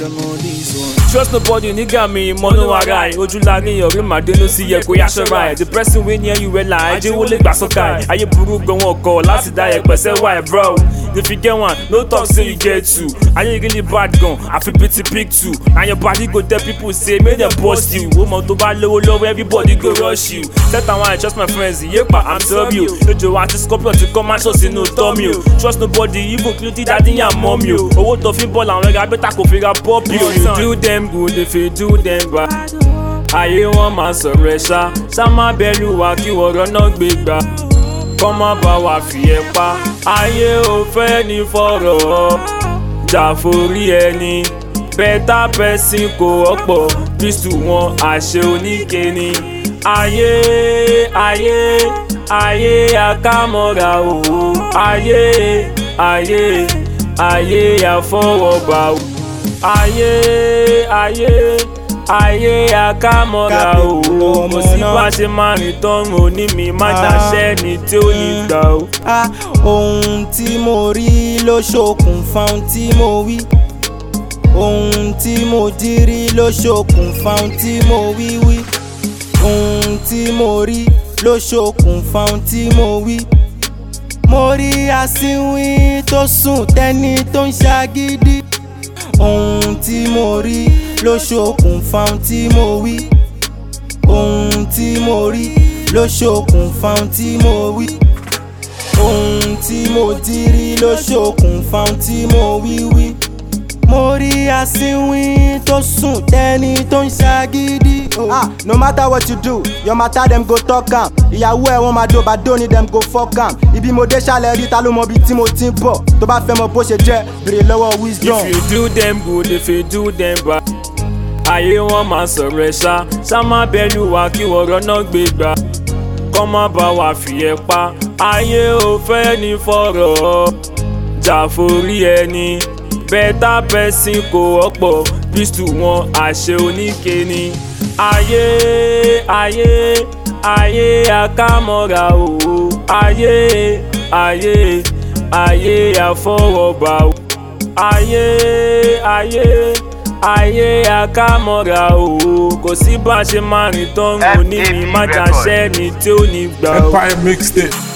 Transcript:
them on this one. Trust nobody, nigga mi mọ́nú ara ẹ̀ ojú láàrin ọ̀rẹ́ màdénú sí yẹ kó yáṣọ́ra ẹ̀ the person wey near you well na ajé wọlé gbà sọ́ka ẹ̀ ayé burú gan wọn kọ̀ láti dá ẹ̀ pẹ̀sẹ̀ wá ẹ̀ bro if you get one no talk say you get two ayé really bad gan àfi bíi ti pick two and your body go tell people say make dem bust you ó mọ tó bá lówó lọ́wọ́ everybody go rush you set àwọn I trust my friends yépa i'm sorry o lójó wa ti scorpion ti kọ́ mansion sínú tọ́mi o trust nobody even including daddy and mommy o owó tó fi bọ́ọ̀lù àwọn ẹ̀ka bẹ́tà kò fi ra pọ́ọ̀pì o you do them good if you do them bad ayé wọn máa sọ̀rọ̀ ẹ̀ ṣá ṣá má bẹ̀rù wá kí wọ̀rọ̀ náà gbé gbà kọ́ má bá wa fi ẹ̀ pa ayé ò fẹ́ ní fọ̀rọ̀ jà forí ẹni bẹ́tà pẹ́sìn kò ọ̀pọ̀ kristu wọn àṣẹ oníkeni ayé ayé ayé akámọ́ra òwò ayé ayé ayé àfọwọ́bà o ayé ayé ayé akámọ́ra òwò kò sí bá ṣe máa rìn tọ́run òní mi má ṣàṣẹ́ ni tí ó ní gbà o. Ah, ohun tí mo rí ló ṣokùnfà ohun tí mo wí ohun tí mo jírí ló ṣokùnfà ohun tí mo wí wí ohun tí mo rí ló ṣokùnfà ohun tí mo wí mo rí asínwín tó sùn tẹ́ni tó ń ṣagídí ohun tí mo rí ló ṣokùnfà ohun tí mo wí ohun tí mo rí ló ṣokùnfà ohun tí mo wí ohun tí mo jírí ló ṣokùnfà ohun tí mo wí wí mo rí asínwín tó sùn tẹ́ni tó ń ṣagídí. Ah, no matter what you do, your matter dem go talk am. Ìyàwó ẹ̀ wọ́n máa do bàdó ni dem go fuck am. Ibi mo dé ṣàlẹ̀ rí ta ló mọ ibi tí mo ti ń bọ̀. Tó bá fẹ́ mọ bó ṣe jẹ́, béèrè lọ́wọ́ wisdom. if you do them good if you do them bad ayé wọn máa sọ̀rọ̀ ẹ̀ ṣá ṣá má bẹ̀rù wá kí wọ̀rọ̀ náà gbé gbà kọ́ má bá wa fi ẹ̀ pa ayé ò fẹ́ ní fọ̀rọ̀ jà forí ẹni bẹ́tà pẹ́sìn kò ọ̀pọ̀ kristu wọn àṣẹ oníkeni ayé ayé ayé akámọ́ra òwò ayé ayé ayé àfọwọ́bà o ayé ayé ayé akámọ́ra òwò kò sí bá a ṣe máa rìn tọ́run òní mi má jà sẹ́ni tí ó ní gbà o. Empire mixtape.